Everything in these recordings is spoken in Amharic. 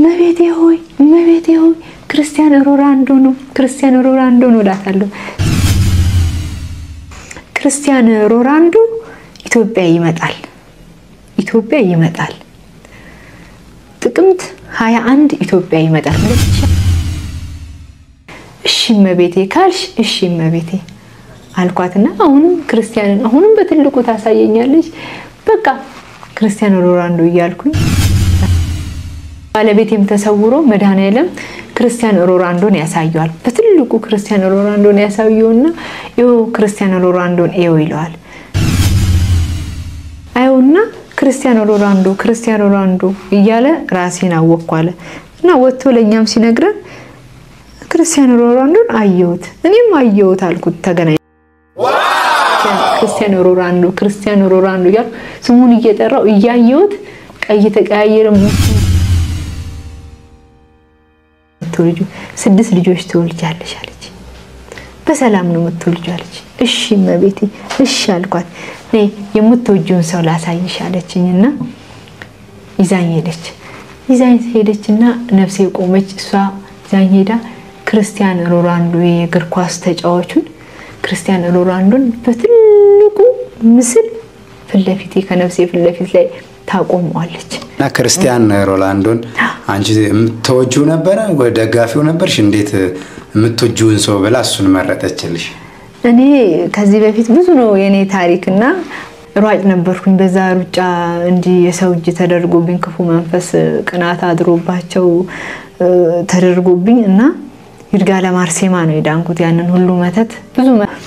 እመቤቴ ሆይ እመቤቴ ሆይ ክርስቲያን ሮናልዶ ነው ክርስቲያን ሮናልዶ ነው እላታለሁ። ክርስቲያን ሮናልዶ ኢትዮጵያ ይመጣል ኢትዮጵያ ይመጣል። ጥቅምት 21 ኢትዮጵያ ይመጣል። እሺ እመቤቴ ካልሽ እሺ እመቤቴ አልኳትና አሁንም ክርስቲያንን አሁንም በትልቁ ታሳየኛለች። በቃ ክርስቲያን ሮናልዶ እያልኩኝ ባለቤቴም ተሰውሮ መድኃኔዓለም ክርስቲያን ሮናልዶን ያሳየዋል። በትልቁ ክርስቲያን ሮናልዶን ያሳየውና ይኸው ክርስቲያን ሮናልዶን ይኸው ይለዋል። አየውና ክርስቲያን ሮናልዶ ክርስቲያን ሮናልዶ እያለ ራሴን አወኳለ እና ወጥቶ ለእኛም ሲነግረን ክርስቲያን ሮናልዶን አየሁት እኔም አየሁት አልኩት። ተገናኝ ክርስቲያን ሮናልዶ ክርስቲያን ሮናልዶ እያልኩ ስሙን እየጠራው እያየሁት ቀይ ተቀያየረ። ልጁ ስድስት ልጆች ትወልጃለሽ አለች። በሰላም ነው የምትወልጁ አለች። እሺ እመቤቴ እሺ አልኳት። እኔ የምትወጂውን ሰው ላሳይሽ አለችኝ እና ይዛኝ ሄደች። ይዛኝ ሄደች እና ነፍሴ ቆመች። እሷ ይዛኝ ሄዳ ክርስቲያን ሮናልዶ የእግር ኳስ ተጫዋቹን ክርስቲያን ሮናልዶን በትልቁ ምስል ፊት ለፊቴ ከነፍሴ ፊት ለፊት ላይ ታቆመዋለች። እና ክርስቲያን ሮናልዶን አንቺ የምትወጂው ነበረ? ደጋፊው ነበርሽ? እንዴት የምትወጂውን ሰው ብላ እሱን መረጠችልሽ? እኔ ከዚህ በፊት ብዙ ነው የኔ ታሪክ እና ሯጭ ነበርኩኝ። በዛ ሩጫ እንዲህ የሰው እጅ ተደርጎብኝ ክፉ መንፈስ ቅናት አድሮባቸው ተደርጎብኝ እና ይርጋለም አርሴማ ነው የዳንኩት። ያንን ሁሉ መተት ብዙ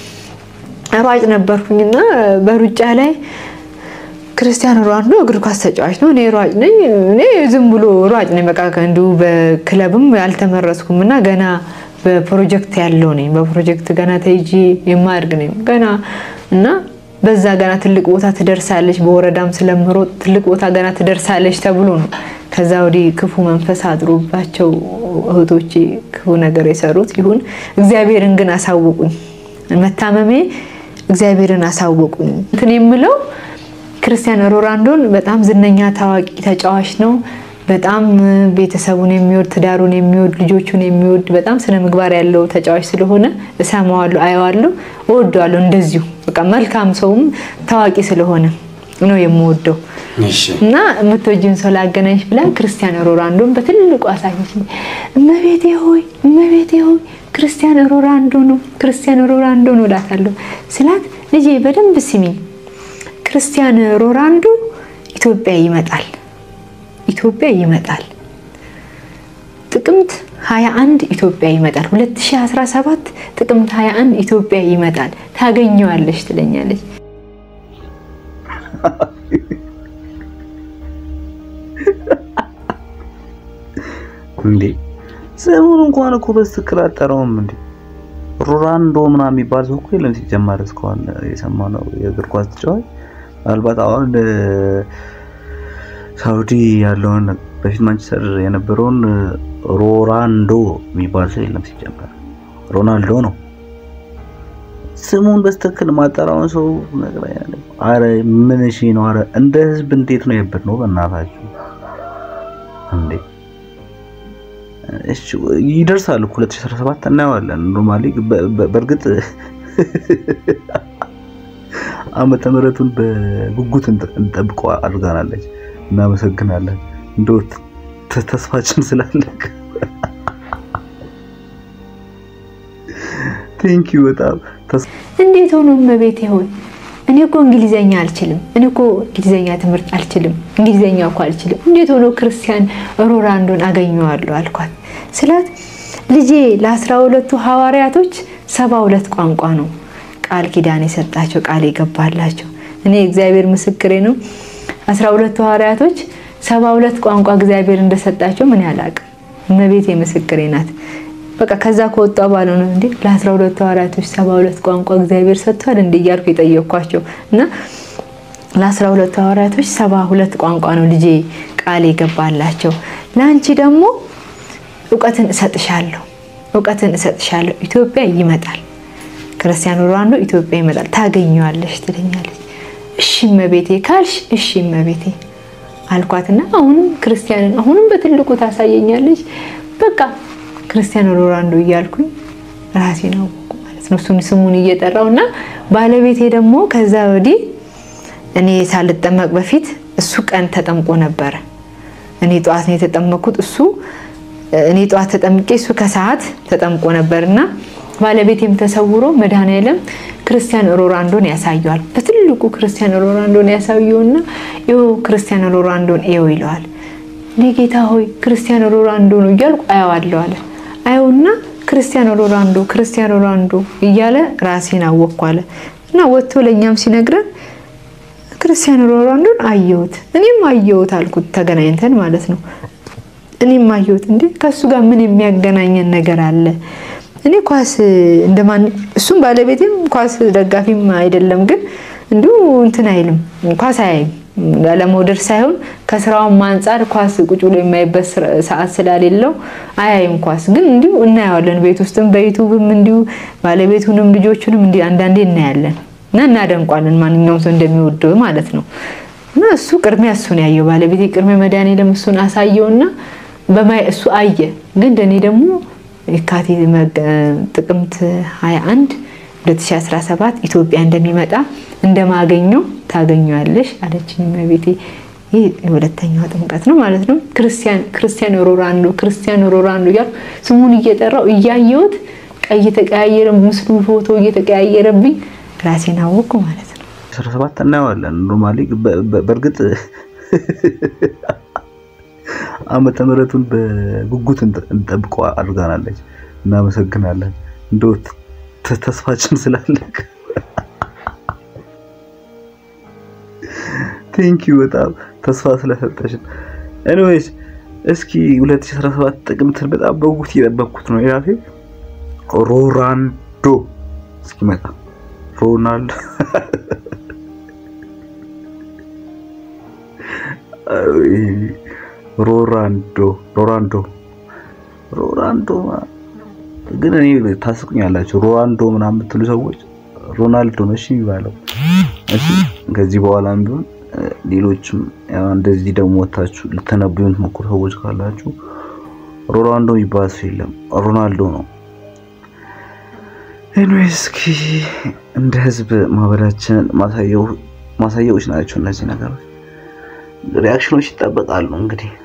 ሯጭ ነበርኩኝ እና በሩጫ ላይ ክርስቲያን ሮናልዶ እግር ኳስ ተጫዋች ነው፣ እኔ ሯጭ ነኝ። እኔ ዝም ብሎ ሯጭ ነኝ። በቃ እንዲሁ በክለብም ያልተመረጥኩም እና ገና በፕሮጀክት ያለው ነኝ። በፕሮጀክት ገና ተይጂ የማያድግ ነኝ ገና እና በዛ ገና ትልቅ ቦታ ትደርሳለች፣ በወረዳም ስለምሮጥ ትልቅ ቦታ ገና ትደርሳለች ተብሎ ነው። ከዛ ወዲህ ክፉ መንፈስ አድሮባቸው እህቶቼ ክፉ ነገር የሰሩት ይሁን። እግዚአብሔርን ግን አሳወቁኝ። መታመሜ እግዚአብሔርን አሳወቁኝ። እንትን የምለው ክርስቲያን ሮናልዶን በጣም ዝነኛ ታዋቂ ተጫዋች ነው። በጣም ቤተሰቡን የሚወድ ትዳሩን የሚወድ ልጆቹን የሚወድ በጣም ስነ ምግባር ያለው ተጫዋች ስለሆነ እሰማዋለሁ፣ አየዋለሁ፣ እወደዋለሁ። እንደዚሁ በቃ መልካም ሰውም ታዋቂ ስለሆነ ነው የምወደው። እና የምትወጂውን ሰው ላገናኝሽ ብላ ክርስቲያን ሮናልዶን በትልቁ አሳየች። እመቤቴ ሆይ እመቤቴ ሆይ ክርስቲያን ሮናልዶ ነው ክርስቲያን ሮናልዶ ነው እላታለሁ። ስላት ልጄ በደንብ ስሚኝ ክርስቲያን ሮናልዶ ኢትዮጵያ ይመጣል ኢትዮጵያ ይመጣል። ጥቅምት 21 ኢትዮጵያ ይመጣል። 2017 ጥቅምት 21 ኢትዮጵያ ይመጣል። ታገኘዋለሽ ትለኛለች። እንዴ ስሙን እንኳን እኮ በትክክል አጠራውም እንዴ ሮናልዶ ምናምን የሚባል ሰው እኮ የለም ሲጀመር እስካሁን የሰማነው የእግር ኳስ ተጫዋች ምናልባት አሁን ሳውዲ ያለውን በፊት ማንቸስተር የነበረውን ሮናልዶ የሚባል ሰው የለም ሲጀመር ሮናልዶ ነው ስሙን በስትክክል ማጠራውን ሰው ነግረኛል። አረ ምን እሺ ነው? አረ እንደ ህዝብ እንዴት ነው የብር ነው በእናታችሁ እንዴ! እሺ ይደርሳል እኮ 2017 እናየዋለን። ኖርማሊ በእርግጥ ዓመተ ምሕረቱን በጉጉት እንጠብቀው አድርጋናለች። እናመሰግናለን። እንደው ተስፋችን ስላለቅ ቴንክ ዩ በጣም እንዴት ሆኖ እመቤቴ ሆይ እኔ እኮ እንግሊዘኛ አልችልም። እኔ እኮ እንግሊዘኛ ትምህርት አልችልም። እንግሊዘኛ እኮ አልችልም። እንዴት ሆኖ ክርስቲያን ሮናልዶን አገኘዋለሁ አልኳት ስላት ልጄ ለአስራ ሁለቱ ሐዋርያቶች ሰባ ሁለት ቋንቋ ነው ቃል ኪዳን የሰጣቸው ቃል የገባላቸው። እኔ እግዚአብሔር ምስክሬ ነው። አስራ ሁለቱ ሐዋርያቶች ሰባ ሁለት ቋንቋ እግዚአብሔር እንደሰጣቸው ምን ያላቅም። እመቤቴ ምስክሬ ናት። በቃ ከዛ ከወጣ ባለ ነው እንዴ ለአስራ ሁለቱ ሐዋርያቶች ሰባ ሁለት ቋንቋ እግዚአብሔር ሰጥቷል እንዴ እያልኩ የጠየኳቸው እና ለአስራ ሁለቱ ሐዋርያቶች ሰባ ሁለት ቋንቋ ነው ልጄ ቃል የገባላቸው። ለአንቺ ደግሞ እውቀትን እሰጥሻለሁ፣ እውቀትን እሰጥሻለሁ። ኢትዮጵያ ይመጣል፣ ክርስቲያኖ ሮናልዶ ኢትዮጵያ ይመጣል፣ ታገኘዋለሽ ትለኛለች። እሺ እመቤቴ ካልሽ እሺ እመቤቴ አልኳትና አሁንም ክርስቲያንን አሁንም በትልቁ ታሳየኛለች። በቃ ክርስቲያኖ ሮናልዶ እያልኩኝ ራሴን አወኩ ማለት ነው። እሱን ስሙን እየጠራው እና ባለቤቴ ደግሞ ከዛ ወዲህ እኔ ሳልጠመቅ በፊት እሱ ቀን ተጠምቆ ነበረ። እኔ ጠዋት ነው የተጠመኩት። እሱ እኔ ጠዋት ተጠምቄ እሱ ከሰዓት ተጠምቆ ነበር እና ባለቤቴም ተሰውሮ መድኃኔዓለም ክርስቲያን ሮናልዶን ያሳየዋል። በትልቁ ክርስቲያን ሮናልዶን ያሳየውና ይኸው ክርስቲያን ሮናልዶን ይኸው ይለዋል። እኔ ጌታ ሆይ ክርስቲያን ሮናልዶ ነው እያልኩ አየዋለሁ አለ። አየውና ክርስቲያን ሮናልዶ ክርስቲያን ሮናልዶ እያለ ራሴን አወቅኩ አለ እና ወጥቶ ለእኛም ሲነግረን ክርስቲያን ሮናልዶን አየሁት፣ እኔም አየሁት አልኩት። ተገናኝተን ማለት ነው። እኔም አየሁት። እንዴ ከእሱ ጋር ምን የሚያገናኘን ነገር አለ? እኔ ኳስ እንደማን እሱም ባለቤቴም ኳስ ደጋፊም አይደለም፣ ግን እንዲሁ እንትን አይልም ኳስ አያይም። ለመውደድ ሳይሆን ከስራውም አንጻር ኳስ ቁጭ ብሎ የማይበት ሰዓት ስላሌለው አያይም ኳስ። ግን እንዲሁ እናየዋለን ቤት ውስጥም በዩቱብም እንዲሁ ባለቤቱንም ልጆቹንም እንዲህ አንዳንዴ እናያለን እና እናደንቋለን። ማንኛውም ሰው እንደሚወደው ማለት ነው። እና እሱ ቅድሚያ እሱን ያየው ባለቤቴ ቅድሚያ መድኃኔዓለም እሱን አሳየውና በማይ እሱ አየ። ግን እንደኔ ደግሞ የካቲት ጥቅምት 21 2017 ኢትዮጵያ እንደሚመጣ እንደማገኘው ታገኘዋለሽ አለችኝ እመቤቴ። ይህ የሁለተኛው ጥምቀት ነው ማለት ነው። ክርስቲያን ሮናልዶ ክርስቲያን ሮናልዶ እያልኩ ስሙን እየጠራው እያየሁት ቀይ እየተቀያየረ ምስሉ ፎቶ እየተቀያየረብኝ ራሴን አወቅኩ ማለት ነው። 17 እናየዋለን። ኖርማሊ በእርግጥ ዓመተ ምሕረቱን በጉጉት እንጠብቀው አድርጋናለች። እናመሰግናለን። እንደው ተስፋችን ስላለቅ ቴንኪዩ በጣም ተስፋ ስለሰጠሽን። ኤኒዌይስ እስኪ 2017 ጥቅምትን በጣም በጉጉት እየጠበቅኩት ነው። ይራፌ ሮናልዶ እስኪመጣ ሮናልዶ ሮናልዶ ሮናልዶ ሮናልዶ ግን እኔ ታስቁኛላችሁ። ሮናልዶ ምናምን የምትሉ ሰዎች ሮናልዶ ነው እሺ የሚባለው። እሺ ከዚህ በኋላም ቢሆን ሌሎችም እንደዚህ ደግሞ ወታችሁ ልተነብዩ የምትሞክሩ ሰዎች ካላችሁ ሮናልዶ የሚባል ሰው የለም፣ ሮናልዶ ነው። ኤኒዌይስ እስኪ እንደ ህዝብ ማህበራችንን ማሳያዎች ናቸው እነዚህ ነገሮች። ሪያክሽኖች ይጠበቃሉ እንግዲህ